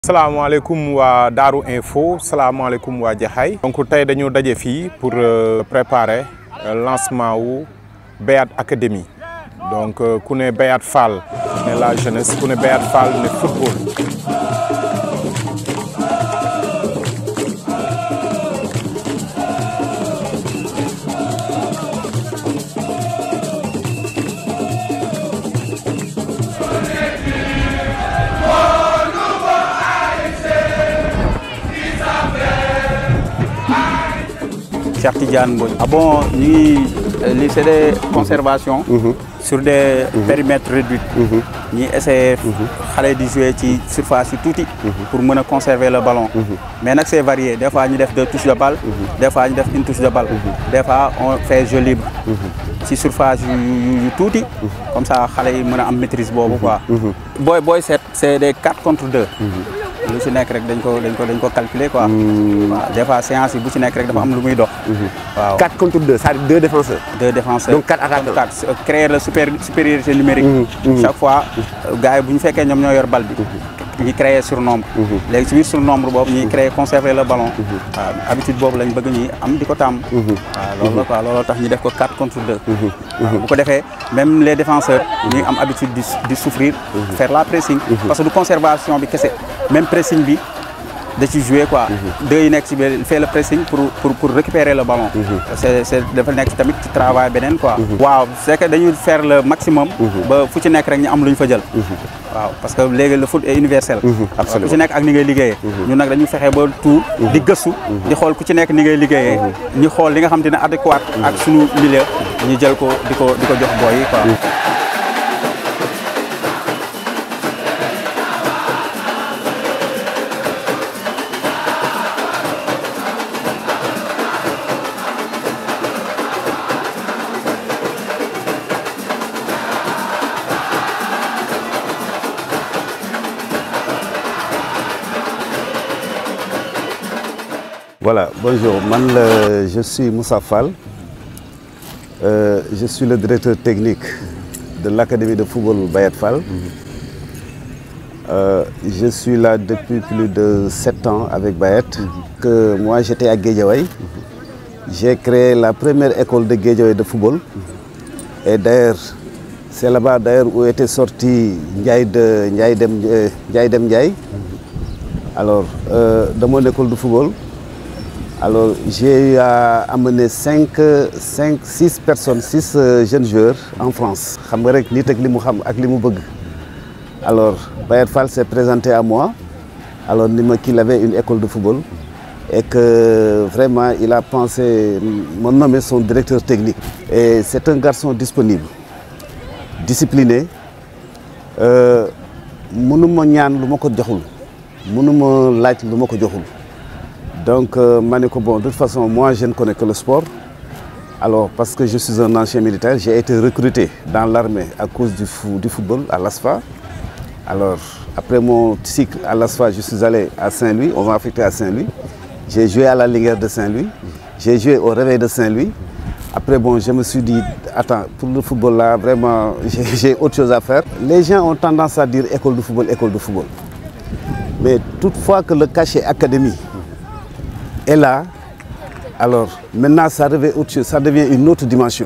salaamaaleykum waa Daaru Info salaamaaleykum waa Jaxaay donc tey dañu daje fii pour préparer lancement wu Bayat Academy donc ku ne Bayat Fall ne la jeunesse ku ne Bayat Fall ne football Cheikh Tidiane Mbodj. ah bon ñu ngi lii c'est des conservations. sur des périmètres réduits. ñuy essayer xale di jouer ci surface yu tuuti. pour mën a conserver le ballon. mais nag c'est varié des fois ñu def deux touches de balle. des fois ñu def une touche de balle. des fois on fait jeu libre. ci surface yu yu tuuti. comme ça xale yi mën a am maîtrise boobu quoi. booy booy seet c'est des quatre contre deux. lu ci nekk rek dañ ko dañ ko dañ ko calculer quoi. waaw des fois séance yi bu ci nekk rek dafa am lu muy dox. waaw 4 contre 2, c'est-à-dire deux défenseurs. deux défenseurs. Donc, quatre attaquants. donc quatre créer la super supériorité numérique. chaque fois gars yi bu ñu fekkee ñoom ñoo yor bal bi. ñi créer surnombre. léegi ci biir surnombre boobu ñuy créer conserver le ballon. waaw habitude boobu lañ bëgg ñuy am di ko tàmm. waaw loolu la quoi looloo tax ñu def ko 4 contre 2. waaw bu ko defee même les défenseurs ñuy am habitude di di souffrir. faire la pressing. parce que du conservation bi kese même pressing bi. da ci jouer quoi deux yi nekk ci biir fait le pressing pour pour pour récupérer le ballon c'est c'est dafa nekk tamit ci travail beneen quoi waaw c'est que dañuy faire le maximum ba fu ci nekk rek ñu am lu ñu fa jël waaw parce que léegi le foot est universel Absolument. ku ci nekk ak ni ngay liggéeyee ñun nag dañuy fexe ba tout di gëstu di xool ku ci nekk ni ngay liggéeyee ñu xool li nga xam te ne adéquat ak suñu milieu ñu jël ko di ko di ko jox booy yi quoi Voilà, bonjour. Man, le- je suis Moussa Fall. Euh, je suis le directeur technique de l'Académie de football Bayat Fall. Euh, je suis là depuis plus de sept ans avec Bayat. Que moi, j'étais à Guédiawaye. J'ai créé la première école de Guédiawaye de football. Et d'ailleurs, c'est là-bas d'ailleurs où était sorti Ndiaye de Ndiaye Dem, euh, Ndiaye Dem Ndiaye. Alors, euh, de mon école de football, alors j'ai eu à amener 5, 5, 6 personnes, 6 jeunes joueurs en France. xam nga rek nit ak li mu xam ak li mu bëgg. Alors, Bayat Fall s'est présenté à moi. Alors, il m'a qu'il avait une école de football et que vraiment il a pensé me nommer son directeur technique. Et c'est un garçon disponible, discipliné. Euh, mënuma ñaan lu ma ko joxul mënuma laaj lu ma ko joxul donc euh, ma ne ko bon de toute façon moi je ne connais que le sport alors parce que je suis un ancien militaire j'ai été recruté dans l'armée à cause du, fou- du football à l'ASFA alors après mon cycle à l'ASFA je suis allé à Saint-Louis on m'a affecté à Saint-Louis j'ai joué à la Linguère de Saint-Louis j'ai joué au Réveil de Saint-Louis après bon je me suis dit attends pour le football là vraiment j'ai j'ai autre chose à faire les gens ont tendance à dire école de football école de football mais toutefois que le cachet académie est là, alors maintenant ça devient autre chose, ça devient une autre dimension.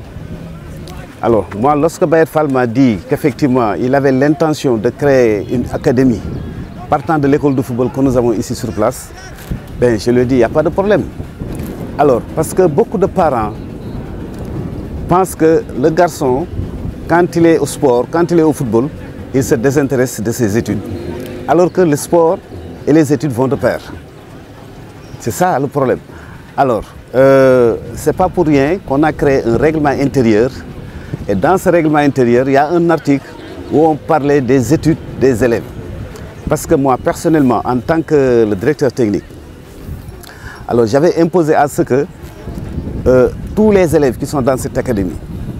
Alors moi, lorsque Bayet Fall m'a dit qu'effectivement il avait l'intention de créer une académie partant de l'école de football que nous avons ici sur place, ben, je lui ai dit, il n'y a pas de problème. Alors, parce que beaucoup de parents pensent que le garçon, quand il est au sport, quand il est au football, il se désintéresse de ses études. Alors que le sport et les études vont de pair. C'est ça le problème. Alors, euh, c'est pas pour rien qu'on a créé un règlement intérieur. Et dans ce règlement intérieur, il y a un article où on parlait des études des élèves. Parce que moi, personnellement, en tant que le directeur technique, alors j'avais imposé à ce que euh, tous les élèves qui sont dans cette académie,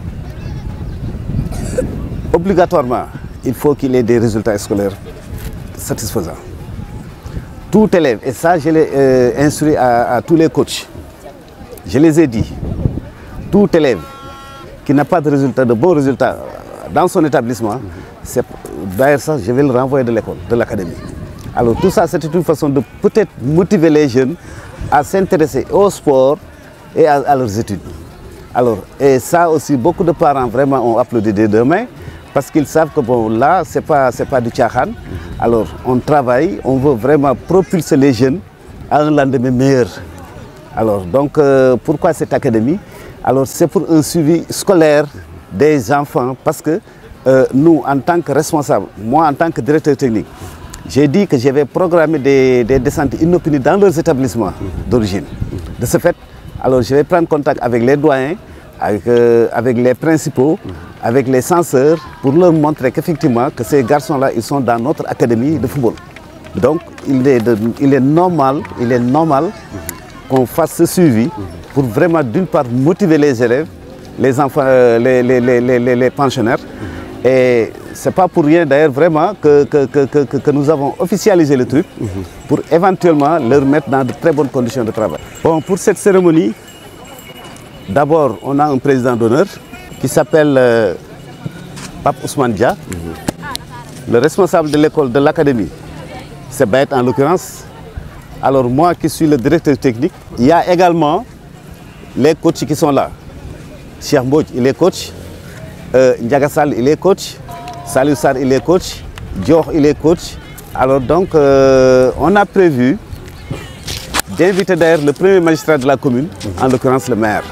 obligatoirement, il faut qu'il ait des résultats scolaires satisfaisants. Tout élève, et ça je l'ai euh, instruit à, à tous les coachs, je les ai dit, tout élève qui n'a pas de résultat, de bons résultats dans son établissement, c'est d'ailleurs ça, je vais le renvoyer de l'école, de l'académie. Alors tout ça, c'était une façon de peut-être motiver les jeunes à s'intéresser au sport et à, à, leurs études. Alors, et ça aussi, beaucoup de parents vraiment ont applaudi des deux mains parce qu'ils savent que bon, là, ce n'est pas, pas du tchahan. Alors, on travaille, on veut vraiment propulser les jeunes à un lendemain meilleur. Alors, donc, euh, pourquoi cette académie Alors, c'est pour un suivi scolaire des enfants parce que euh, nous, en tant que responsables, moi en tant que directeur technique, j'ai dit que j'avais programmé des, des, descentes inopinées dans leurs établissements d'origine. De ce fait, alors je vais prendre contact avec les doyens, avec, euh, avec les principaux, avec les censeurs, pour leur montrer qu'effectivement, que ces garçons-là, ils sont dans notre académie de football. Donc, il est, de, il est normal, il est normal qu'on fasse ce suivi pour vraiment, d'une part, motiver les élèves, les enfants, euh, les, les, les, les, pensionnaires. Et ce n'est pas pour rien d'ailleurs vraiment que, que, que, que, nous avons officialisé le truc pour éventuellement leur mettre dans de très bonnes conditions de travail. Bon, pour cette cérémonie, d'abord, on a un président d'honneur qui s'appelle euh, Pape Ousmane Dia. Le responsable de l'école de l'académie, c'est Baet en l'occurrence. Alors moi qui suis le directeur technique, il y a également les coachs qui sont là. Cheikh Mbodj, il est coach. Euh, Ndiagassal, il est coach. Salou Sar, il est coach. Dior, il est coach. Alors donc, euh, on a prévu d'inviter d'ailleurs le premier magistrat de la commune, en l'occurrence le maire.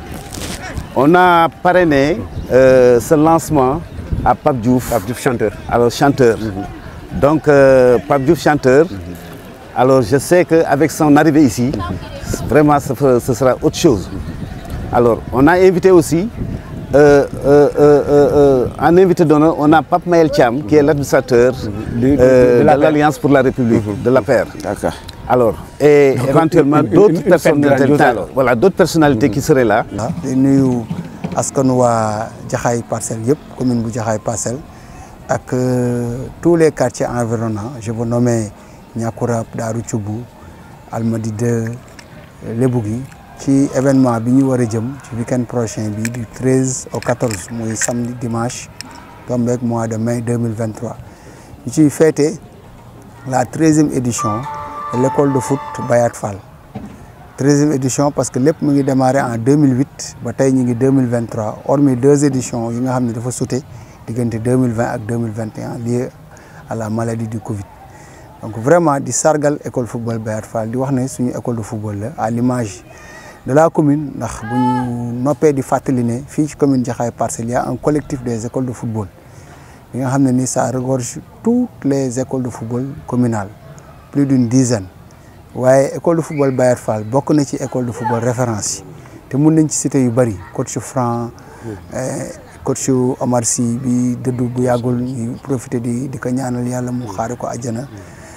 On a parrainé euh, ce lancement à Pape Diouf. Pape Diouf, chanteur. Alors, chanteur. Donc, euh, Pape Diouf, chanteur. Alors, je sais qu'avec son arrivée ici, vraiment, ce, ce, sera autre chose. Alors, on a invité aussi, euh, un invité d'honneur, on a Pape Maël Cham, qui est l'administrateur de, de, l'Alliance pour la République, de la paire. D'accord. Alors, et Donc, éventuellement d'autres personnalités, voilà, d'autres personnalités qui seraient là. Nous askanu waa Jaxaay Parcelles yëpp commune bu Jaxaay Parcelles ak tous les quartiers environnants je veux nommer Niakourab Daaru Cubu Almadi 2 Lebougui ci événement bi ñu war a jëm ci week-end prochain bi du 13 au 14 muy samedi dimanche tombeek mois de mai 2023 ñu ciy fêter la treizième édition de l'école de foot Bayat Fall treizième édition parce que lépp mu ngi démarré en 2008 ba tey ñu ngi 2023 hormis deux éditions yi nga xam ne dafa sute diggante 2020 ak 2021 lié à la maladie du Covid donc vraiment di sargal école football Bayat Fall di wax ne suñu école de football la à l'image de la commune ndax bu ñu noppee di fàttali ne fii ci commune Jaxaay Parcelles y a un collectif des écoles de football bi nga xam ne ni ça regorge toutes les écoles de football communales plus d'une dizaine waaye école de football Bayat Fall bokk na ci école de football référence yi te mun nañ ci cité yu bëri coach Franc coach Omar Sy bi dëddu bu yàggul ñu profité di di ko ñaanal yàlla mu xaare ko àjjana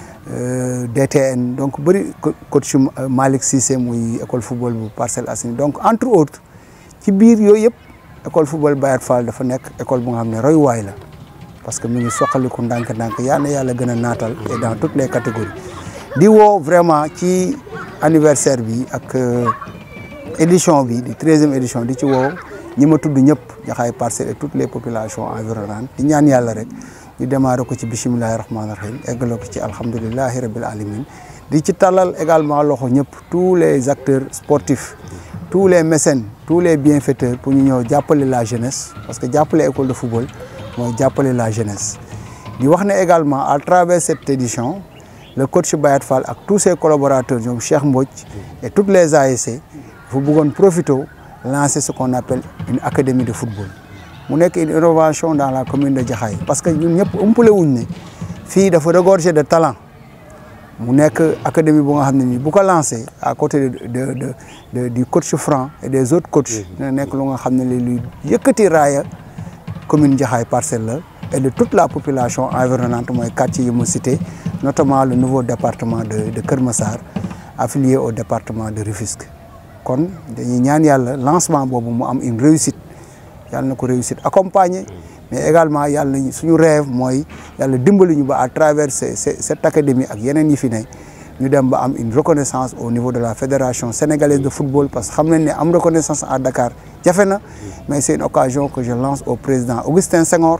DTN donc bëri coach Malick Cissé muy école football bu Parcelles Assainies donc entre autres ci biir yooyu yëpp école football Bayat Fall dafa nekk école bu nga xam ne royuwaay la parce que mu ngi soqaliku ndànk-ndànk yal na yàlla gën a naatal et dans toutes les catégories di woo vraiment ci anniversaire bi ak édition bi di treizième édition di ci woo ñi ma tudd ñëpp Jaxaay Parcelles et toutes les populations environnantes di ñaan yàlla rek ñu démarré ko ci bisimilahi rahmaani rahim eggale ko ci alhamdulilahi rabil alamin di ci tàllal également loxo ñëpp tous les acteurs sportifs tous les mécènes tous les bienfaiteurs pour ñu ñëw jàppale la jeunesse parce que jàppale école de football mooy jàppale la jeunesse di wax ne également à travers cette édition le coach Bayat Fall ak tous ses collaborateurs ñoom Cheikh Mbodj et toutes les ASC dafa bëggoon profiter lancer ce qu'on appelle une académie de football mu nekk une innovation dans la commune de Jaxaay parce que ñun ñëpp ëmpale wuñ ne fii dafa regorger de talent mu nekk académie bu nga xam ne nii bu ko lancé à côté de de de du coach Franc et des autres coachs dina nekk lu nga xam ne li luy yëkkati raaya commune Jaxaay Parcelles la et de toute la population environnante mooy quartier yi mu cité notamment le nouveau département de de Kër Massar affilié au département de Rufisque kon dañuy ñaan yàlla lancement boobu mu am une réussite yàlla na ko réussite accompagné mais également yàlla na suñu rêve mooy yàlla dimbali ñu ba à travers cette académie ak yeneen yi fi ne ñu dem ba am une reconnaissance au niveau de la fédération sénégalaise de football parce que xam nañ ne am reconnaissance à Dakar jafe na mais c'est une occasion que je lance au président Augustin Senghor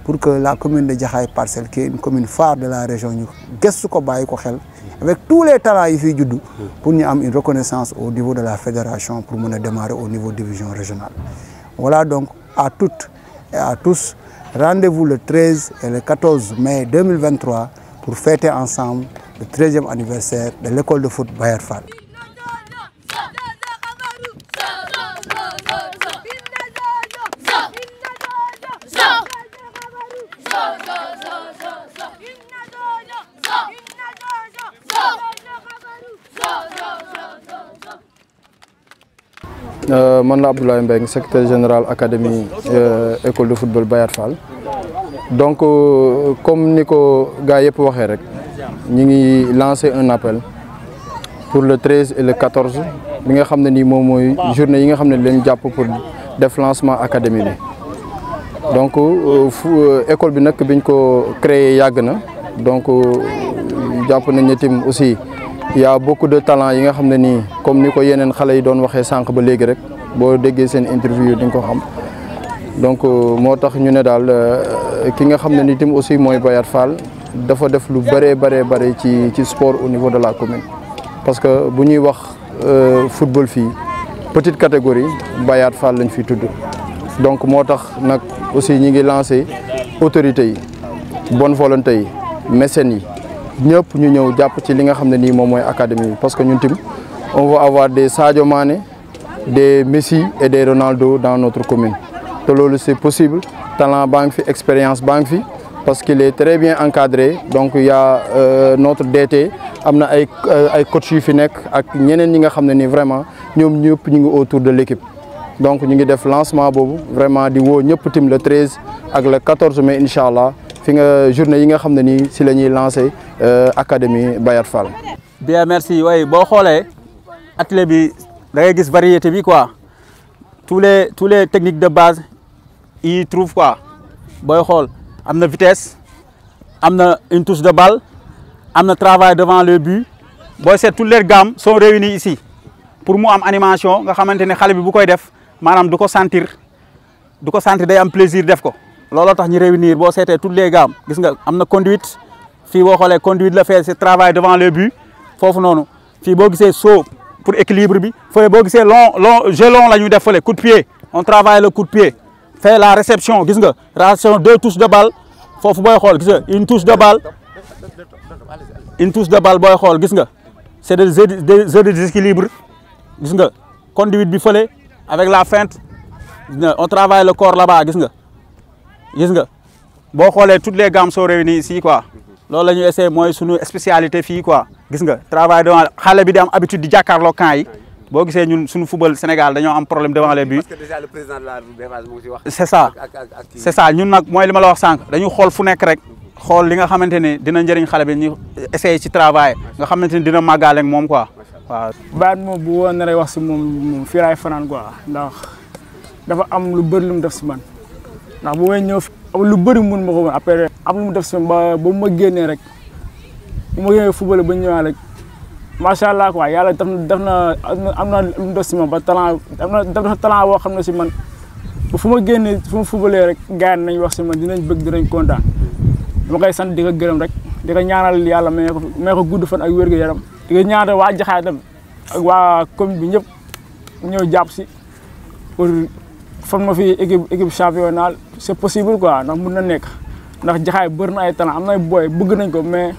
pour que la commune de Jaxaay Parcelles qui est une commune phare de la région ñu gëstu ko bàyyi ko xel avec tous les talents yi fiy juddu pour ñu am une reconnaissance au niveau de la fédération pour mën a démarrer au niveau division régionale voilà donc à toutes et à tous rendez-vous le 13 et le 14 mai 2023 pour fêter ensemble le 13e anniversaire de l'école de foot Bayar Fall man la Abdoulaye Mbengue secrétaire général académie école de football Bayat Fall donc comme ni ko gars yëpp waxee rek ñi ngi lancer un appel pour le 13 et le 14 bi nga xam ne nii moom mooy journée yi nga xam ne leen jàpp pour def lancement académie bi donc fu école bi nag biñ ko créé yàgg na donc jàpp nañ ne tim aussi il y a beaucoup de talent yi nga xam ne nii comme ni ko yeneen xale yi doon waxee sànq ba léegi rek boo déggee seen interview di nga ko xam donc moo tax ñu ne daal ki nga xam ne ni tim aussi mooy Bayat Fall dafa def lu bëree bëree bëri ci ci sport au niveau de la commune. parce que bu ñuy wax football fii petite catégorie Bayat Fall lañ fi tudd donc moo tax nag aussi ñi ngi lancé autorités yi bonne volonté yi mécènes yi. ñëpp ñu ñëw jàpp ci li nga xam ne nii moom mooy académie bi parce que ñun tim on va avoir des Sadio Mané des Messi et des Ronaldo dans notre commune te loolu c'est possible talent baa ngi fi expérience baa ngi fi parce qu'il est très bien encadré donc il y a euh, notre DT am na ay ay coach yu fi nekk ak ñeneen ñi nga xam ne nii vraiment ñoom ñëpp ñu ngi autour de l'équipe donc ñu ngi def lancement boobu vraiment di woo ñëpp tim le 13 ak le 14 mai incha allah fi nga journée yi nga xam ne nii si la ñuy lancé académie Bayat Fall. bien merci waaye boo xoolee atelier bi da ngay gis variété bi quoi tous les tous les techniques de base y trouve quoi booy xool am na vitesse am na une touche de balle am na travail devant le but booy seet toutes les gammes sont réunies ici pour mu am animation nga xamante ne xale bi bu koy def maanaam du ko sentir du ko sentir day am plaisir def ko looloo tax ñu réunir boo seetee toutes les gammes gis nga am na conduite fii boo xoolee conduite la fait c'est travail devant le but foofu noonu fii boo gisee saut pour équilibre bi fële boo gisee long long jeu long la ñuy def fële coup de pied on travaille le coup de pied fait la réception gis nga réception deux touches de balle foofu booy xool gis nga une touche de balle une touche de balle booy xool gis nga c'est des jeux des jeux de déséquilibre gis nga conduite bi fële avec la feinte on travaille le corps là-bas gis nga gis nga boo xoolee toutes les gammes sont réunies ici quoi loolu la ñuy essayer mooy sunu spécialité fii quoi gis nga travail devant xale bi di am habitude di jàkkaarloo camp yi boo gisee ñun suñu football Sénégal dañoo am problème devant les buts. parce que déjà le président de la République mu ngi ci wax. c'est ça c'est ça ñun nag mooy li ma la wax sànq dañu xool fu nekk rek xool li nga xamante ne dina njëriñ xale bi ñu essayer ci travail nga xamante ne dina màggaale ak moom quoi waaw. baat moom bu woon naree wax si moom moom fii laay fanaan quoi ndax dafa am lu bëri lu mu def si man ndax bu may ñëw am lu bëri mun ma ko woon après am lu mu def si man ba ba mu ma génnee rek bu ma génnee football ba ñëwaat rek macha allah quoi yàlla def na def na am na lu mu def si man ba talent am na def na talent boo xam ne si man ba fu ma génnee fu ma footballee rek gars yi nañ wax si man dinañ bëgg dinañ kontaan dama koy sant di ko gërëm rek di ko ñaanal yàlla may ko may ko gudd fan ak wér gu yaram di ko ñaanal waa Jaxaay tam ak waa commune bi ñëpp ñëw jàpp si pour former fi équipe équipe championnat c'est possible quoi ndax mun na nekk ndax Jaxaay bëri na ay talent am na ay boy bëgg nañ ko mais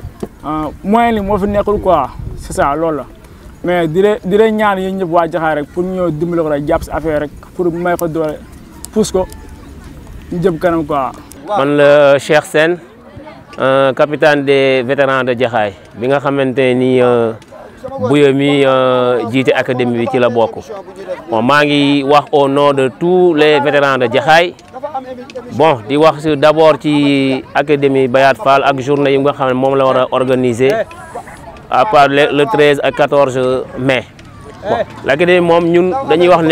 moyen li moo fi nekkul quoi c'est ça loolu la mais di leen di leen ñaan yéen ñëpp waa Jaxaay rek pour ñëw dimbali ko rek jàpp si affaire rek pour may ko doole pousse ko ñu jëm kanam quoi. man la Cheikh Sène capitaine des vétérans de Jaxaay bi nga xamante ni Bouya mi jiite académie bi ci la bokk bon maa ngi wax au nom de tous les vétérans de Jaxaay bon di wax d'abord ci académie Bayat Fall ak journée yi nga xam ne moom la war a organiser à part le 13 ak 14 mai bon l'académie moom ñun dañuy wax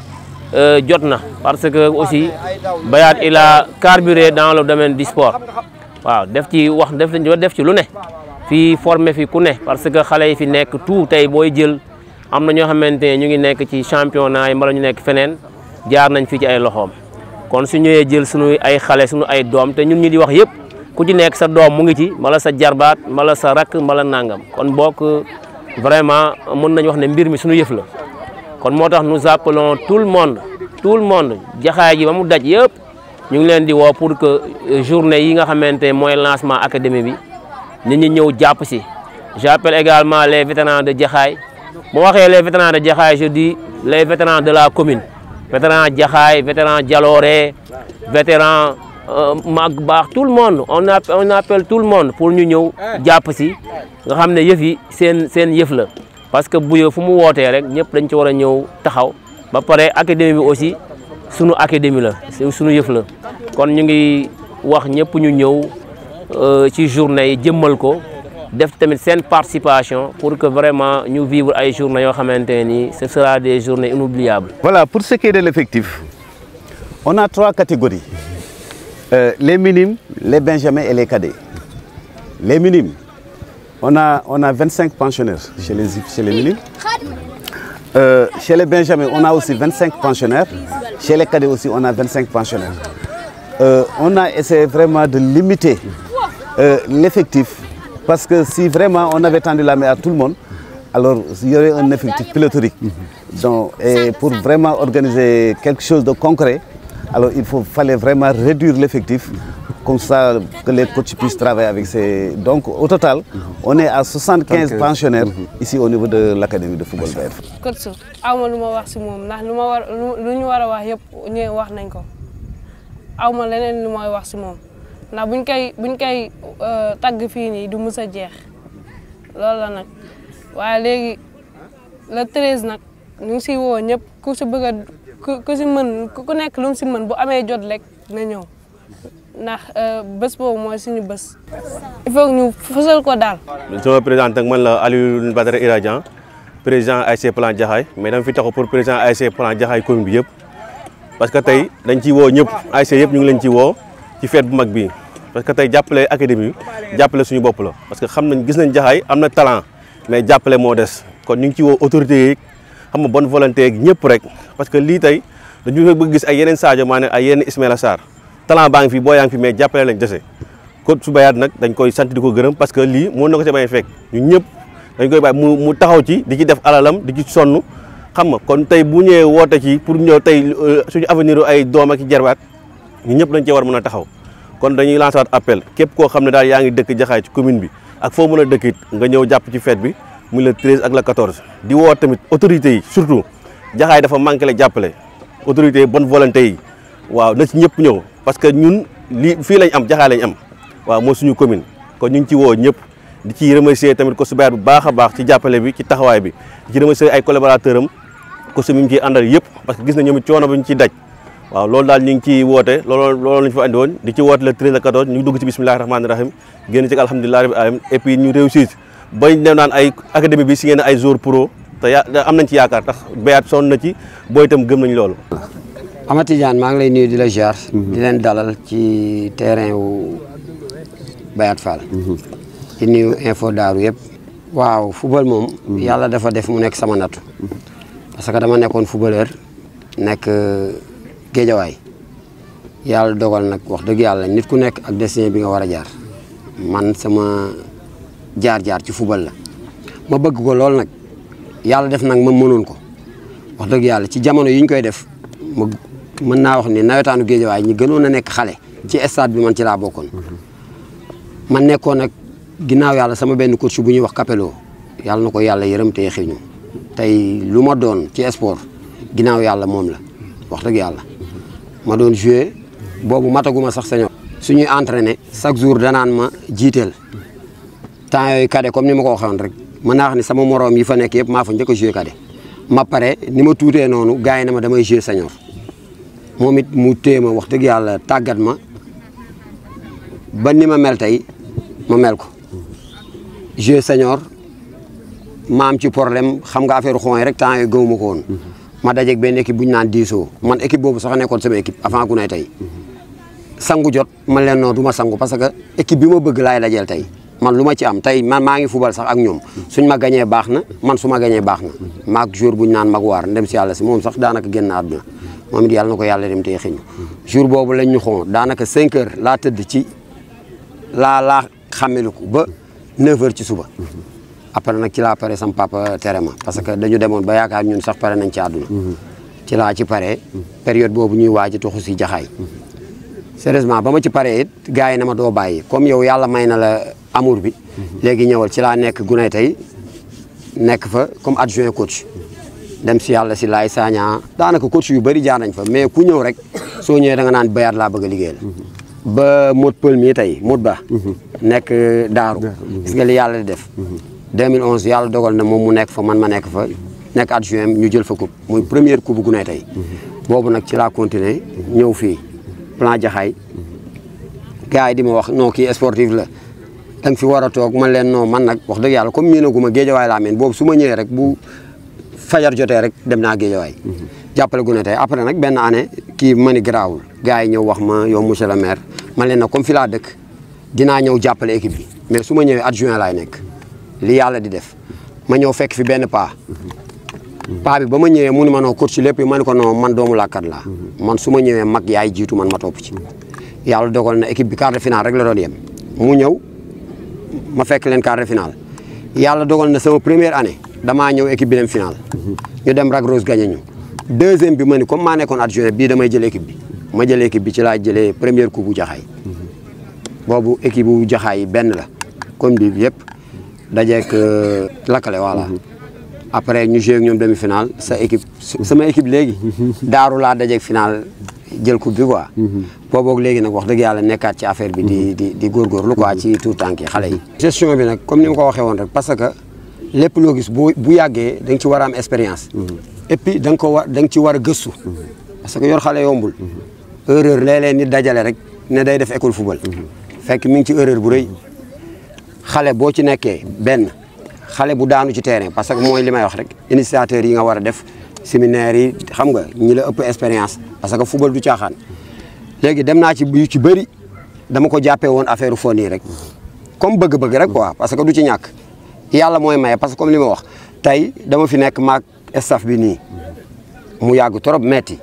ne jot na parce que aussi Bayat il a carburé dans le domaine du sport waaw def ci wax def def ci lu ne fii formé fi ku ne parce que xale yi fi nekk tout tey booy jël am na ñoo xamante ne ñu ngi nekk ci championnat yi mbala ñu nekk feneen jaar nañ fii ci ay loxoom kon su ñëwee jël suñu ay xale suñu ay doom te ñun ñi di wax yëpp ku ci nekk sa doom mu ngi ci mala sa jarbaat mala sa rakk mala nangam kon bokk vraiment mën nañu wax ne mbir mi suñu yëf la kon moo tax nous appelons tout le monde tout le monde jaxaay ji ba mu daj yëpp ñu ngi leen di woo pour que journée yi nga xamante mooy lancement académie bi nit ñi ñëw jàpp si j'appelle également les vétérans de Jaxaay bu waxee les vétérans de Jaxaay je dis les vétérans de la commune vétérans Jaxaay vétérans Jalooré vétérans mag baax tout le monde on on appelle tout le monde pour ñu ñëw jàpp si nga xam ne yëf yi seen seen yëf la parce que buyo fu mu wootee rek ñëpp dañ ci war a ñëw taxaw ba pare académie bi aussi sunu académie la sunu yëf la kon ñu ngi wax ñëpp ñu ñëw ci journée yi jëmmal ko def tamit seen participation pour que vraiment ñu vivre ay journées yoo xamante ni ce sera des journées inoubliables. Voilà, pour ce qui est de l'effectif, on a trois catégories. Euh, les minimes, les benjamins et les cadets. Les minimes, on a, on a 25 pensionnaires chez les, chez les minimes. Euh, chez les benjamins, on a aussi 25 pensionnaires. Chez les cadets aussi, on a 25 pensionnaires. Euh, on a essayé vraiment de limiter l'effectif parce que si vraiment on avait tendu la main à tout le monde, alors il y aurait un effectif pléthorique. Donc, et pour vraiment organiser quelque chose de concret, alors il faut, fallait vraiment réduire l'effectif, comme ça que les coachs puissent travailler avec ces... Donc au total, on est à 75 pensionnaires ici au niveau de l'Académie de football Bayern. coach aw ma lu ma wax si moom ndax lu ma war lu ñu war a wax yëpp ñu wax nañ ko aw ma leneen lu may wax si moom ndax buñ koy buñ koy tagg fii nii du mus a jeex loolu la nag waaye léegi le treize nag ñu ngi siy woo ñëpp ku si bëgg a ku ku si mën ku nekk lu mu si mën bu amee jot rek na ñëw ndax bés boobu mooy suñu bés. il faut que ñu fësal ko daal. sama président ak man la Aliou Badara Iradian président ASC Plan Jaxaay mais dama fi taxaw pour président ASC Plan Jaxaay commune bi yëpp parce que tey dañ ciy woo ñëpp ASC yëpp ñu ngi leen ci woo ci fête bu mag bi parce que tey jàppale académie bi jàppale suñu bopp la parce que xam nañ gis nañ Jaxaay am na talent mais jàppale moo des kon ñu ngi ci woo autorités yi xam nga bonne volonté ak ñëpp rek parce que lii tey dañu bëgg gis ay yeneen Sadio Mané ay yeneen Ismaïla Sarr talent baa ngi fi boo yaa ngi fi mais jàppale lañ dese kon su bayaat nag dañ koy sant di ko gërëm parce que lii mën na ko ci bañ fekk ñun ñëpp dañ koy bàyyi mu mu taxaw ci di ci def alalam di ci sonn xam nga kon tey bu ñëwee woote ci pour ñëw tey suñu avenir ay doom ak i jarbaat ñu ñëpp dañ cee war mën a taxaw kon dañuy lancer waat appel képp koo xam ne daal yaa ngi dëkk jaxaay ci commune bi ak foo mën a dëkkit nga ñëw jàpp ci fête bi muy le 13 ak le 14 di woo tamit autorités yi surtout jaxaay dafa manqué la jàppale autorités yi bonne volonté yi waaw na ci ñëpp ñëw parce que ñun lii fii lañ am jaxaay lañ am waaw mooy suñu commune kon ñu ngi ci woo ñëpp di ci remercier tamit ko su bayaat bu baax a baax ci jàppale bi ci taxawaay bi di ci remercier ay collaborateur am ko su mi ngi ciy àndal yëpp parce que gis na ñoom it coono bi ñu ciy daj waaw loolu daal ñu ngi ciy woote loolu loolu lañu fa andi woon di ci woote le 13 le 14 ñu ngi dugg ci bismillahi rahmaani rahim génn ci alhamdulillahi rabbil alamin et puis ñu réussir bañ dem naan ay académie bi si ngeen ay joueurs pro te ya am nañ ci yaakaar tax bayaat sonn na ci booy itam gëm nañ loolu Amady Diagne maa ngi lay nuyu di la ziar. di leen dalal ci terrain wu Bayat Fall. di nuyu info daaru yëpp. waaw football moom. yàlla dafa def mu nekk sama nattu. parce que dama nekkoon footballeur nekk géejawaay yàlla dogal nag wax dëgg yàlla nit ku nekk ak destin bi nga war a jaar. man sama jaar-jaar ci football la. ma bëgg ko lool nag yàlla def nag ma mënoon ko wax dëgg yàlla ci jamono yi ñu koy def ma mën naa wax ni nawetaanu géejawaay ñi gënoon a nekk xale ci stade bi man ci laa bokkoon man nekkoon nag ginnaaw yàlla sama benn coach bu ñuy wax Capello yàlla na ko yàlla yërëm te xiñu tey lu ma doon ci sport ginnaaw yàlla moom la wax dëgg yàlla ma doon joué boobu mataguma sax sañoo suñuy entraîné chaque jour danaan ma jiiteel temps yooyu cadet comme ni ma ko waxoon rek mën naa wax ni sama moroom yi fa nekk yëpp maa fa njëkk a joué cadet ma pare ni ma tuutee noonu gars yi ne ma damay joué senior moom it mu téye ma wax dëgg yàlla tàggat ma ba ni ma mel tey ma mel ko joué senior ma am ci problème xam nga affaire xooñ rek temps yooyu gëwuma ko woon ma dajeeg benn équipe bu ñu naan diisoo man équipe boobu sax nekkoon sama équipe avant ku nay tey sangu jot man leen noonu du ma sangu parce que équipe bi ma bëgg laay dajeel tey man lu ma ci am tey man maa ngi fubal sax ak ñoom suñ ma gañee baax na man su ma gañee baax na maag jour bu ñu naan mag waar ndem si yàlla si moom sax daanaka génn àdduna moom it yàlla na ko yàlla dem tey xëñ jour boobu lañ ñu xoon daanaka 5 heures laa tëdd ci laa laa xameliku ba 9 heures ci suba après nag ci laa pare sam papa tere ma parce que dañu demoon ba yaakaar ñun sax pare nañ ci àdduna ci laa ci pare période boobu ñuy waaj a toxu si jaxaay sérieusement ba ma ci paree it gars yi na ma doo bàyyi comme yow yàlla may na la amour bi léegi ñëwal ci laa nekk gunay tey nekk fa comme adjoint coach dem si yàlla si laay Sagna daanaka coach yu bëri jaar nañ fa mais ku ñëw rek soo ñëwee da nga naan bayaat laa bëgg a liggéey la ba mot pël mii tey mot ba nekk daaru gis nga li yàlla di def 2011 yàlla dogal na moom mu nekk fa man ma nekk fa nekk adjoint ñu jël fa coupe muy première coupe bu gunay tey boobu nag ci laa continuer ñëw fii plan jaxaay gars yi di ma wax non kii sportif la da nga fi war a toog man leen non man nag wax dëgg yàlla comme miinaguma géejawaay laa meen boobu su ma ñëwee rek bu fajar jotee rek dem naa géejawaay jàppale gu ne tey après nag benn année kii ma ni garaawul gars yi ñëw wax ma yow monsieur le maire man leen nag comme fi laa dëkk dinaa ñëw jàppale équipe bi mais su ma ñëwee adjoint laay nekk li yàlla di def ma ñëw fekk fi benn paa paa bi ba ma ñëwee mu ni ma noo coach ci lépp yi ma ni ko non man doomu làkkat laa man su ma ñëwee mag yaay jiitu man ma topp ci yàlla dogal na équipe bi quart de finale rek la doon yem mu ñëw ma fekk leen quart de finale yàlla dogal na sama première année damaa ñëw équipe bi dem finale ñu dem Rac Rose gagné ñu deuxième bi ma ni comme maa nekkoon adjoint bii damay jël équipe bi ma jël équipe bi ci laa jëlee première coupe bu jaxaay boobu équipe bu jaxaay yi benn la comme bi yëpp dajeek lakkale voilà après ñu joué ak ñoom demi finale sa équipe sama équipe léegi daaru laa dajeek finale jël coupe bi quoi booboog léegi nag wax dëgg yàlla nekkaat ci affaire bi di di di góorgóorlu quoi ci tout tànk yi xale yi gestion bi nag comme ni ma ko waxee woon rek parce que lépp loo gis bu bu yàggee da nga ci war a am expérience et puis da nga ko war da nga ci war a gëstu parce que yor xale yombul erreur léeg-léeg nit dajale rek ne day def école football fekk mi ngi ci erreur bu rëy xale boo ci nekkee benn xale bu daanu ci terrain parce que mooy li may wax rek initiateur yi nga war a def séminaire yi xam nga ñi la ëpp expérience parce que football du caaxaan léegi dem naa ci yu ci bëri dama ko jàppee woon affaire fon yi rek comme bëgg-bëgg rek quoi parce que du ci ñàkk yàlla mooy maye parce que comme li ma wax tey dama fi nekk maag staff bi nii mu yàgg trop metti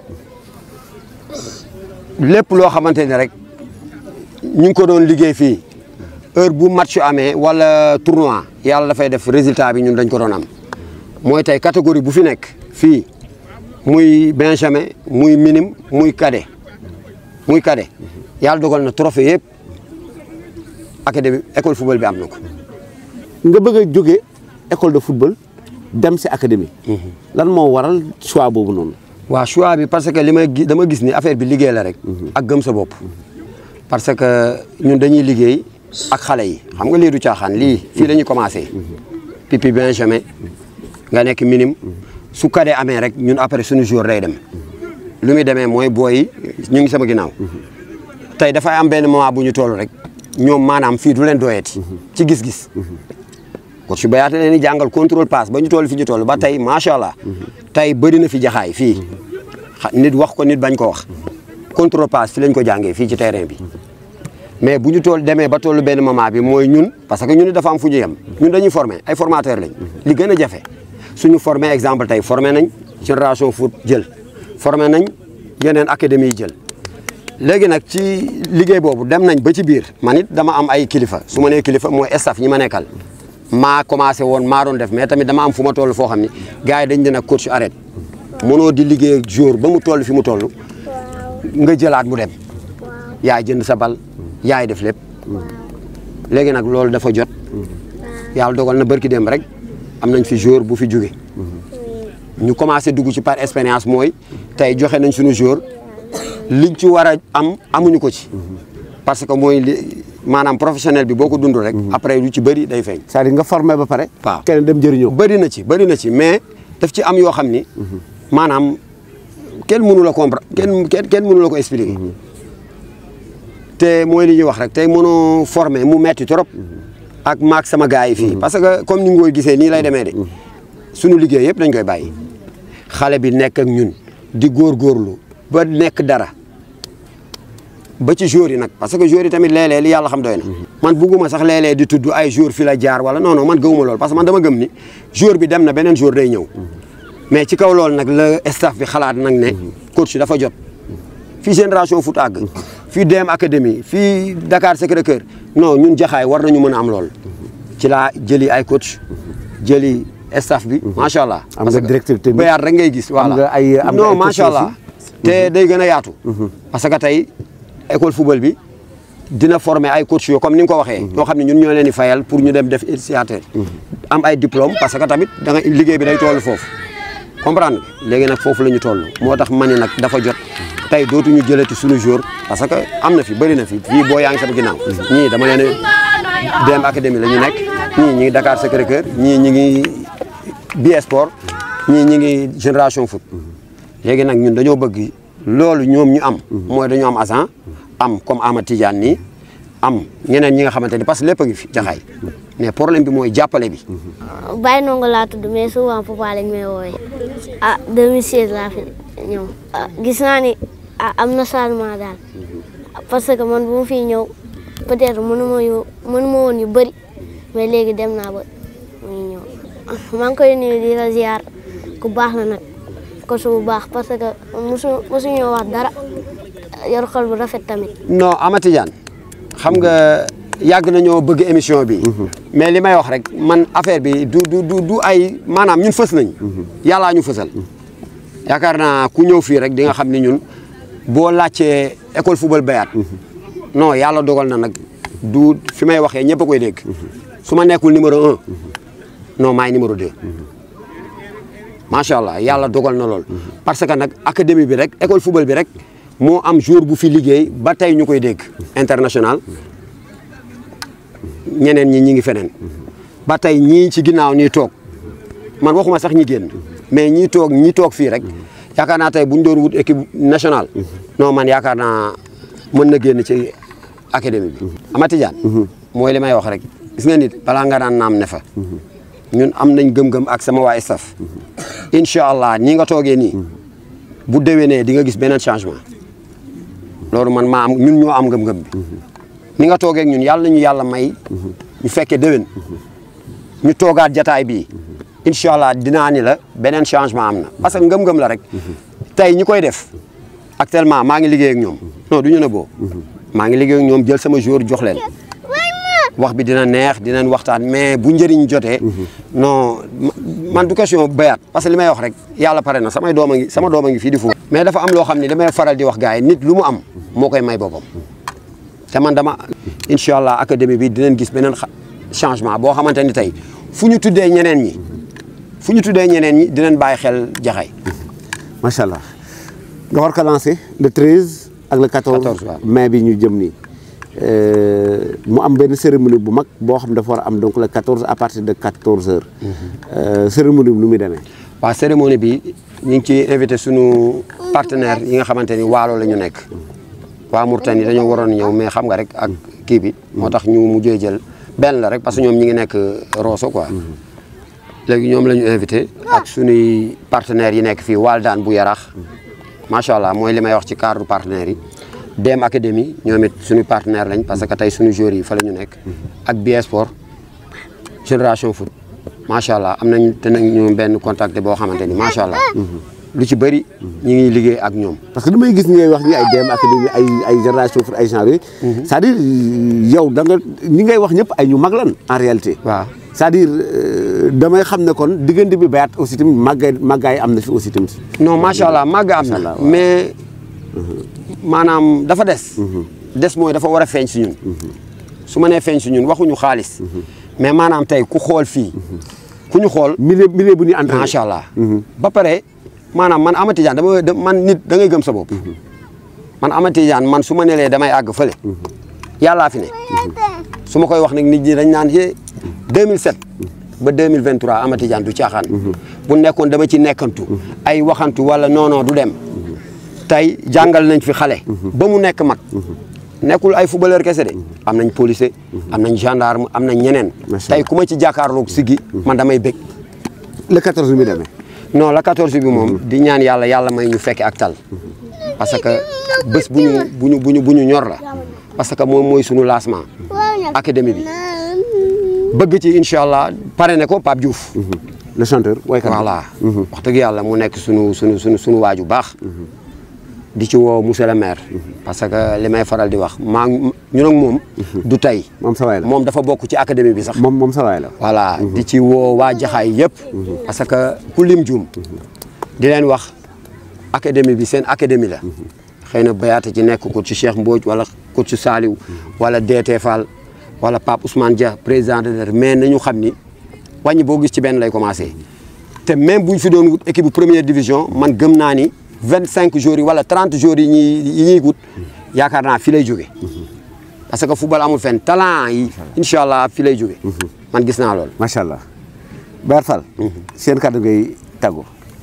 lépp loo xamante ni rek ñu ngi ko doon liggéey fii heure bu match amee wala tournoi yàlla dafay def résultat bi ñun dañ ko doon am mooy tey catégorie bu fi nekk fii muy benjamin muy minime muy cadet muy cadet yàlla dogal na trophée yëpp académie école football bi am na ko. nga bëgg a jóge école de football dem si académie. lan moo waral choix boobu noonu. waaw choix bi parce que li may gis dama gis ni affaire bi liggéey la rek. ak gëm sa bopp. parce que ñun dañuy liggéey ak xale yi xam nga lii du caaxaan lii fii la ñuy commencé. pipi benjamin nga nekk minime su kadee amee rek ñun après suñu jour day dem lu muy demee mooy booy ñu ngi sama ginnaaw tey dafay am benn moment bu ñu toll rek ñoom maanaam fii du leen doyeti ci gis-gis coach Bayaate leen di jàngal contrôle passe ba ñu toll fi ñu toll ba tey macha allah tey bëri na fi jaxaay fii nit wax ko nit bañ ko wax contrôle passe fi lañ ko jàngee fii ci terrain bi mais bu ñu toll demee ba tollu benn moment bi mooy ñun parce que ñun dafa am fu ñu yem ñun dañuy former ay formateur lañ li gën a jafe suñu formé exemple tey formé nañ génération foot jël formé nañ yeneen académie yi jël léegi nag ci liggéey boobu dem nañ ba ci biir man it dama am ay kilifa su ma nee kilifa mooy staff ñi ma nekkal maa commencé woon maa doon def mais tamit dama am fu ma toll foo xam ni gars yi dañ dina coach arrête mënoo di liggéey ak jour ba mu toll fi mu toll nga jëlaat mu dem yaay jënd sa bal yaay def lépp léegi nag loolu dafa jot yàlla dogal na barki dem rek am nañ fi jour bu fi jóge ñu commencé dugg ci par expérience mooy tey joxe nañ suñu jour liñ ci war a am amuñu ko ci parce que mooy li maanaam professionnel bi boo ko dund rek après lu ci bëri day feeñ c'est-à-dire nga formé ba pare waaw kenn dem jëriñoo bëri na ci bëri na ci mais daf ci am yoo xam ni maanaam kenn mënu la comprendre kenn kenn kenn mënu la ko expliquer te mooy li ñuy wax rek tey mënoo formé mu metti trop ak maak sama gars yi fii parce que comme ni nga koy gisee nii lay demee de suñu liggéey yëpp dañ koy bàyyi xale bi nekk ak ñun di góorgóorlu ba nekk dara ba ci joueurs yi nag parce que joueurs yi tamit léeg-léeg li yàlla xam doy na man bugguma sax léeg-léeg di tudd ay joueurs fi la jaar wala non non man gëmuma loolu parce que man dama gëm ni joueur bi dem na beneen joueur day ñëw mais ci kaw loolu nag la staff bi xalaat nag ne coach dafa jot fii génération foot àgg fii DM académie fii Dakar Sacré-Cœur non ñun jaxaay war nañu mën a am lool ci laa jëli ay coach jëli staff bi macha allah. am nga directeur technique bayaat rek ngay gis. voilà am nga ay am nga non ay coach macha allah. te day gën a yaatu. parce que tey école football bi dina former ay coach yoo comme ni nga ko waxee. ñoo xam ne ñun ñoo leen di fayal pour ñu dem def initiateur. am ay diplôme parce que tamit da nga liggéey bi day toll foofu. comprendre nga léegi nag foofu la ñu toll moo tax ma ne nag dafa jot tey dootuñu jëlati suñu jour parce que am na fi bëri na fi fii boo yaa ngi sama ginnaaw. ñii dama leen a dem académie la ñu nekk ñii ñi ngi Dakar Sacré-Cœur ñii ñi ngi bi sport ñii ñi ngi génération foot. léegi nag ñun dañoo bëgg loolu ñoom ñu am. mooy dañoo am agent am comme Ama Tidiane nii am ñeneen ñi nga xamante ni parce que lépp a ngi fi jaxaay mais problème bi mooy jàppale bi. Baye Ndongo laa tudd mais souvent papa lañ may woowee ah 2016 laa fi ñëw ah gis naa ni ah am na changement daal parce que man bu ma fiy ñëw peut-être mënu ma yu mënu ma woon yu bëri mais léegi dem naa ba muy ñëw maa ngi koy nuyu di la ziar ku baax la nag ko su bu baax parce que mosu mosu ñoo wax dara yor xol bu rafet tamit. non Ama Tidiane xam nga yàgg nañoo bëgg émission bi. mais li may wax rek man affaire bi du du du du ay maanaam ñun fës nañ yàllaa ñu fësal. yaakaar naa ku ñëw fii rek di nga xam ni ñun boo laajtee école football bayaat non yàlla dogal na nag du fi may waxee ñëpp a koy dégg. su ma nekkul numéro un non maay numéro deux. macha allah yàlla dogal na lool. parce que nag académie bi rek école football bi rek moo am jour bu fi liggéey ba tey ñu koy dégg international. ñeneen ñi ñi ngi feneen ba tey ñii ci ginnaaw ñuy toog man waxuma sax ñi génn mais ñii toog ñi toog fii rek yaakaar naa tey bu ñu doon wut équipe nationale non man yaakaar naa mën na génn ci académie bi Ama Tidiane mooy li may wax rek gis nga nit balaa nga daan naam ne fa ñun am nañ gëm-gëm ak sama waa staff incha allah nii nga toogee nii bu déwénee di nga gis beneen changement loolu man maa am ñun ñoo am ngëm-ngëm bi ni nga toogee ak ñun yàlla nañu yàlla may ñu fekkee déwén ñu toogaat jataay bii incha allah dinaa ni la beneen changement am na parce que ngëm-ngëm la rek tey ñi koy def actuellement maa ngi liggéey ak ñoom non du ñu ne boo maa ngi liggéey ak ñoom jël sama jour jox leen wax bi dina neex dinañ waxtaan mais bu njëriñ jotee non man du question bayaat parce que li may wax rek yàlla pare na samay doom a ngi sama doom a ngi fii di fu mais dafa am loo xam ne damay faral di wax gars yi nit lu mu am moo koy may boppam te man dama incha allah académie bi dinañ gis beneen changement boo xamante ni tey fu ñu tuddee ñeneen ñi fu ñu tuddee ñeneen ñi dinañ bàyyi xel jaxay macha allah nga war ko lancé le 13 ak le 14 mai bi ñu jëm nii mu am benn cérémonie bu mag boo xam dafa war a am donc le 14 à partir de 14 heures. cérémonie bi nu muy demee. waaw cérémonie bi ñu ngi ciy invité sunu partenaires yi nga xamante ni waalo la ñu nekk. waa Mourtani dañoo waroon ñëw mais xam nga rek ak kii bi. moo tax ñu mujjee jël benn la rek parce que ñoom ñi ngi nekk Rosso quoi. léegi ñoom la ñu invité ak sunuy partenaires yi nekk fii Waldaan bu Yarax macha allah mooy li may wax ci cadre partenaires yi. DM Académie ñoom it suñu partenaire lañ parce que tey suñu joueurs yi fa la ñu nekk ak BS Sport génération foot macha allah am nañ te nag ñu benn contact boo xamante ni macha allah. lu ci bëri ñu ngi liggéey ak ñoom. parce que damay gis ñi ngay wax ñi ay DM Académie ay ay génération foot ay genre yooyu. c'est-à-dire yow da nga ñi ngay wax ñëpp ay ñu mag lan en réalité. waaw c'est-à-dire damay xam ne kon diggante bi bayaat aussi tamit màggaay màggaay am na fi aussi tamit. non macha allah màgg am na mais. maanaam dafa des. des mooy dafa war a feeñ si ñun. su ma nee feeñ si ñun waxuñu xaalis. mais maanaam tey ku xool fii. ku ñu xool. milieu milieu bu ñuy entraîné. macha allah. ba pare maanaam man Ama Tidiane dama man nit da ngay gëm sa bopp. man Ama Tidiane man su ma nelee damay àgg fële. yàllaa fi ne. su ma koy wax nag nit ñi dañ naan yee 2007. ba 2023 Ama Tidiane du caaxaan. bu nekkoon dama ci nekkantu. ay waxantu wala non non du dem. tey jàngal nañ fi xale. ba mu nekk mag. nekkul ay footballeur kese de. am nañ policier. am nañ gendarme am nañ ñeneen. tey ku ma ci jàkkaarloog siggi man damay bég. le 14 bi demee. non le 14 bi moom di ñaan yàlla yàlla may ñu fekke ak tal. parce que bés bu ñu bu ñu bu ñu bu ñu ñor la. parce que moom mooy sunu lancement. académie bi. bëgg ci incha allah pare ne ko Pape Diouf. le chanteur waykat voilà. wax dëgg yàlla mu nekk sunu sunu sunu sunu waaju baax. di ci woo monsieur le maire parce que li may faral di wax maa ñun ak moom du tey moom sa waay la moom dafa bokk ci académie bi sax moom moom sa waay la voilà di ci woo waa jaxaay yëpp parce que ku lim juum di leen wax académie bi seen académie la xëy na bayaata ci nekk ko ci Cheikh Mbodj wala ko ci Saliou wala DT Fall wala Pape Ousmane Dia président de mais nañu xam ni wàññi boo gis ci benn lay commencé te même bu ñu fi doon wut équipe bu première division man gëm naa ni vingt cinq jours yi wala trente jours yi ñuy yi ñuy wut yaakaar naa fi lay jóge parce que football amul fenn talent yi incha allah fi lay jóge man gis naa loolu macha allah Bayat Fall seen kàddu ngay tàggu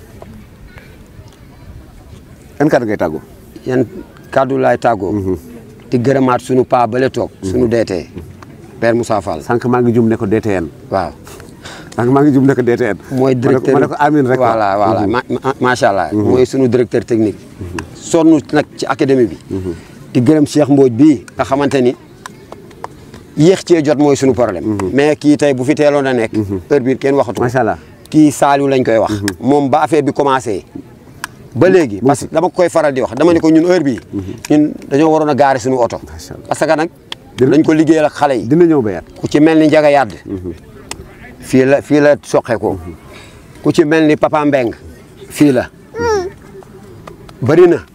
yan kàddu ngay tàggu yan kàddu laay tàggoo di gërëmaat sunu paa bale toog sunu deetee Père Moussa Fall sànq maa ngi jum ne ko DTN waaw sànq maa ngi jum ne ko DTN mooy directeur ma ne ko amin rek voilà voilà macha allah mooy sunu directeur technique sonn nag ci académie bi di gërëm Cheikh Mbodj bii nga xamante ni yéex cee jot mooy sunu problème mais kii tey bu fi teeloon a nekk heure bii kenn waxatu macha allah kii Saliou lañ koy wax moom ba affaire bi commencé ba léegi parce que dama koy faral di wax dama ne ko ñun heure bii ñun dañoo waroon a gaare suñu oto parce que nag dañ ko liggéeyal ak xale yi dina ñëw bayat ku ci mel ni Njaga Yàdd fii la fii la soqe ko ku ci mel ni Papa Mbeng fii la bëri na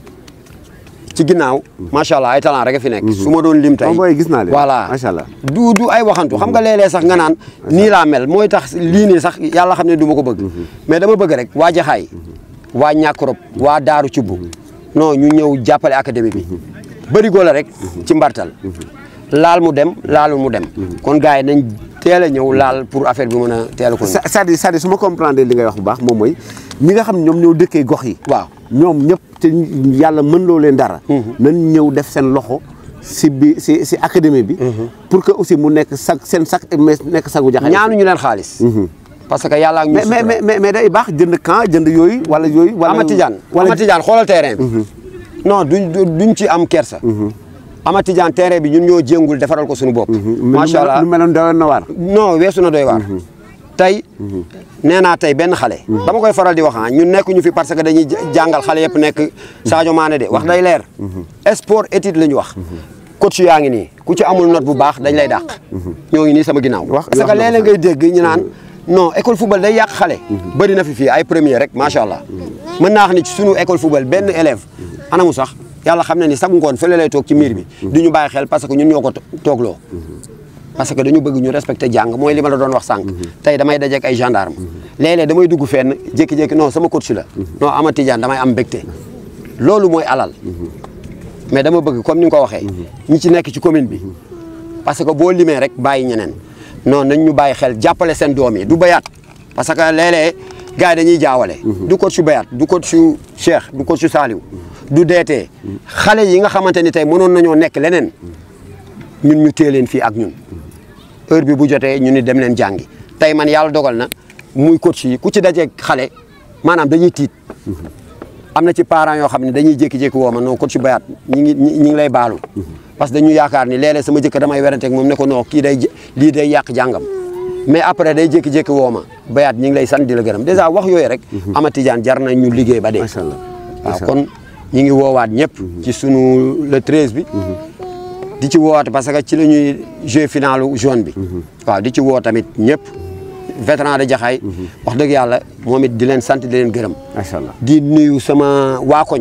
ci ginnaaw macha allah ay talent rek a fi nekk su ma doon lim tey booy gis naa leen voilà macha allah du du ay waxantu xam nga léeg-léeg sax nga naan nii laa mel mooy tax lii nii sax yàlla xam ne du ma ko bëgg mais dama bëgg rek waa Jaxaay waa Ñàkkorop waa Daaru Cubb non ñu ñëw jàppale académie bi bërigo la rek ci mbartal laal mu dem laalul mu dem kon gars yi nañ teel a ñëw laal pour affaire bi mën a teel a ko c'est-à-dire c'est-à-dire su ma comprendre li ngay wax bu baax moom mooy ñi nga xam ne ñoom ñoo dëkkee gox yi waaw ñoom ñëpp te yàlla mën loo leen dara nañ ñëw def seen loxo si bi si si académie bi pour que aussi mu nekk sag seen sag mais nekk sagu Jaxaay ñaanuñu leen xaalis parce que yàlla ak ñu mais mais mais mais day baax jënd camp jënd yooyu wala yooyu wala Ama Tidiane Ama Tidiane xoolal terrain bi non duñ duñ ci am kersa Ama Tidiane terrain bi ñun ñoo jéngul defaral ko suñu bopp macha allah lu meloon doyoon na waar non weesu na doy waar tey nee naa tey benn xale dama koy faral di wax ah ñun nekk ñu fi parce que dañuy jàngal xale yëpp nekk Sadio Mané de wax day leer sport étude la ñu wax coach yaa ngi nii ku ci amul note bu baax dañ lay dàq ñoo ngi nii sama ginnaaw parce que léeg-léeg ngay dégg ñu naan non école football day yàq xale bëri na fi fii ay premier rek macha allah mën naa wax ni ci sunu école football benn élève anamu sax yàlla xam na ni sax ngoon fële lay toog ci miir bi du ñu bàyyi xel parce que ñun ñoo ko toogloo parce que dañu bëgg ñu respecté jàng mooy li ma la doon wax sànq tey damay dajeek ay gendarme léeg-léeg damay dugg fenn jékki-jékki non sama coach la non Ama Tidiane damay am mbégte loolu mooy alal mais dama bëgg comme ni nga ko waxee ñi ci nekk ci commune bi parce que boo limee rek bàyyi ñeneen non nañ ñu bàyyi xel jàppale seen doom yi du bayaat parce que léeg-léeg gars yi dañuy jaawale du coach su bayaat du coach su Cheikh du coach su Saliou du deetee xale yi nga xamante ni tey mënoon nañoo nekk leneen ñun ñu téye leen fii ak ñun heure bi bu jotee ñu ni dem leen jàngi tey man yàlla dogal na muy coach yi ku ci dajeeg xale maanaam dañuy tiit am na ci parents yoo xam ne dañuy jékki-jékki woo ma non coach su bayaat ñi ngi ñi ngi lay baalu parce que dañu yaakaar ni léeg-léeg sama jëkk damay weranteeg moom ne ko non kii day lii day yàq jàngam mais après day jékki-jékki woo ma bayaat ñi ngi lay sant di la gërëm dèjà wax yooyu rek Ama Tidiane jar na ñu liggéey ba dee waaw kon ñi ngi woowaat ñëpp ci sunu le 13 bi di ci woowaat parce que ci la ñuy jeu finalu jaune bi waaw di ci woo tamit ñëpp vétéran de Jaxaay wax dëgg yàlla moom it di leen sant di leen gërëm macha allah di nuyu sama waa koñ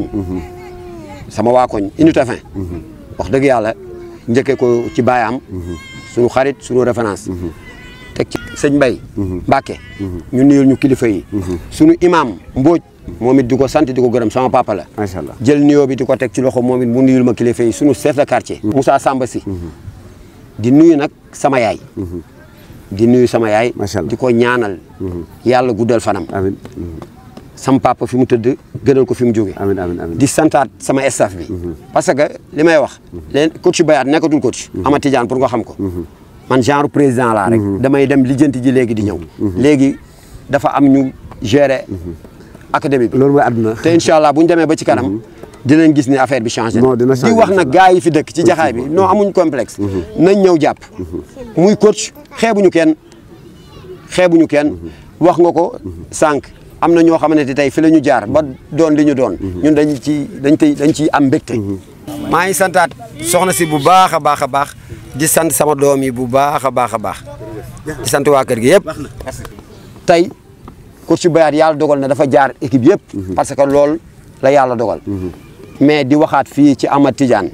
sama waa koñ unité fin wax dëgg yàlla njëkkee ko ci baayam suñu xarit suñu référence teg ci sëñ Mbay Mbàkke ñu nuyul ñu kilifa yi suñu imam Mbóoj moom it di ko sant di ko gërëm sama papa la macha allah jël nuyoo bi di ko teg ci loxo moom it mu nuyul ma kilifa yi suñu chef de quartier Moussa Samba si di nuyu nag sama yaay di nuyu sama yaay di ko ñaanal yàlla guddal fanam amiin sama papa fi mu tëdd gënal ko fi mu jóge amiin amiin amiin di santaat sama staff bi parce que li may wax leen coach bayaat nekkatul coach Ama Tidiane pour nga xam ko man genre président laa rek damay dem lijjanti ji léegi di ñëw léegi dafa am ñu gérer académie bi loolu mooy àdduna te incha allah bu ñu demee ba ci kanam dinañ gis ni affaire bi changé non dina changé di wax nag gars yi fi dëkk ci jaxaay bi non amuñ complexe nañ ñëw jàpp muy coach xeebuñu kenn xeebuñu kenn wax nga ko sànq am na ñoo xamante ne tey fi la ñu jaar ba doon li ñu doon ñun dañ ci dañ tey dañ ciy am mbégte maa ngi santaat soxna si bu baax a baax a baax di sant sama doom yi bu baax a baax a baax di sant waa kër gi yëpp tey coach Bayat yàlla dogal na dafa jaar équipe yëpp parce que loolu la yàlla dogal mais di waxaat fii ci Amad Tidiane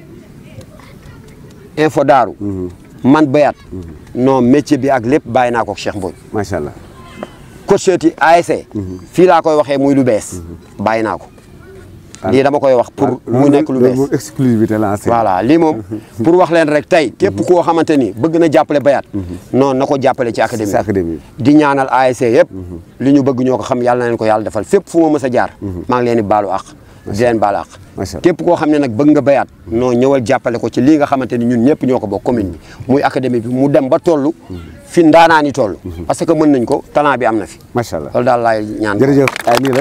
info daaru man Bayat non métier bi ak lépp bàyyi naa ko ak Cheikh Mbodj macha allah coach yi ASC fii laa koy waxee muy lu bees bàyyi naa ko lii dama koy wax pour mu nekk lu bees exclusivité la voilà lii moom pour wax leen rek tey képp koo xamante ni bëgg na jàppale Bayat non na ko jàppale ci académie ci académie di ñaanal ASC yëpp li ñu bëgg ñoo ko xam yàlla na leen ko yàlla defal fépp fu ma mës a jaar maa ngi leen di baalu àq di leen baalu àq képp koo xam ne nag bëgg nga Bayat non ñëwal jàppale ko ci lii nga xamante ni ñun ñëpp ñoo ko bokk commune bi muy académie bi mu dem ba toll fi ndaanaani toll parce que mën nañ ko talent bi am na fi macha allah loolu daal laay ñaan jërëjëf ay nii la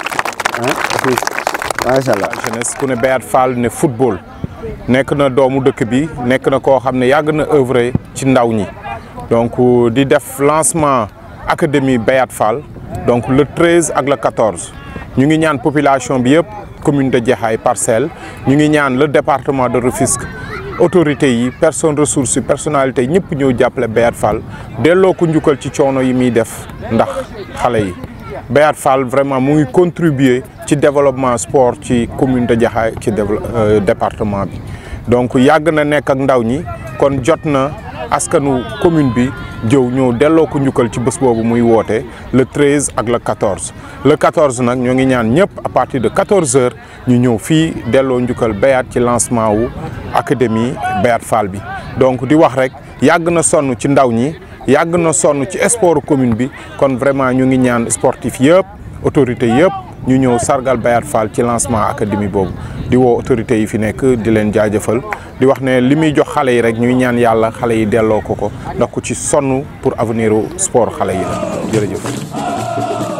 macha allah jeunesse ku ne Bayat Fall ne football nekk na doomu dëkk bi nekk na koo xam ne yàgg na œuvre ci ndaw ñi donc di def lancement académie Bayat Fall donc le 13 ak le 14 ñu ngi ñaan population bi yëpp commune de Jaxaay Parcelles ñu ngi ñaan le département de Rufisque autorités yi personnes ressources yi personnalité yi ñëpp ñëw jàppale Bayat Fall delloo ko njukkal ci coono yi muy def ndax xale yi Bayat Fall vraiment mu ngi contribuer ci développement sport ci commune de Jaxaay ci département bi donc yàgg na nekk ak ndaw ñi kon jot na askanu commune bi jëw ñëw delloo ko njukkal ci bés boobu muy woote le 13 ak le 14 le 14 nag ñoo ngi ñaan ñëpp à partir de 14 heures ñu ñëw fii delloo njukkal Bayat ci lancement wu académie Bayat Fall bi donc di wax rek yàgg na sonn ci ndaw ñi yàgg na sonn ci sport commune bi kon vraiment ñu ngi ñaan sportif yëpp autorité yëpp ñu ñëw sargal Bayat Fall ci lancement académie boobu di woo autorités yi fi nekk di leen jaajëfal di wax ne li muy jox xale yi rek ñuy ñaan yàlla xale yi delloo ko ko ndax ku ci sonn pour avenir sport xale yi la jërëjëf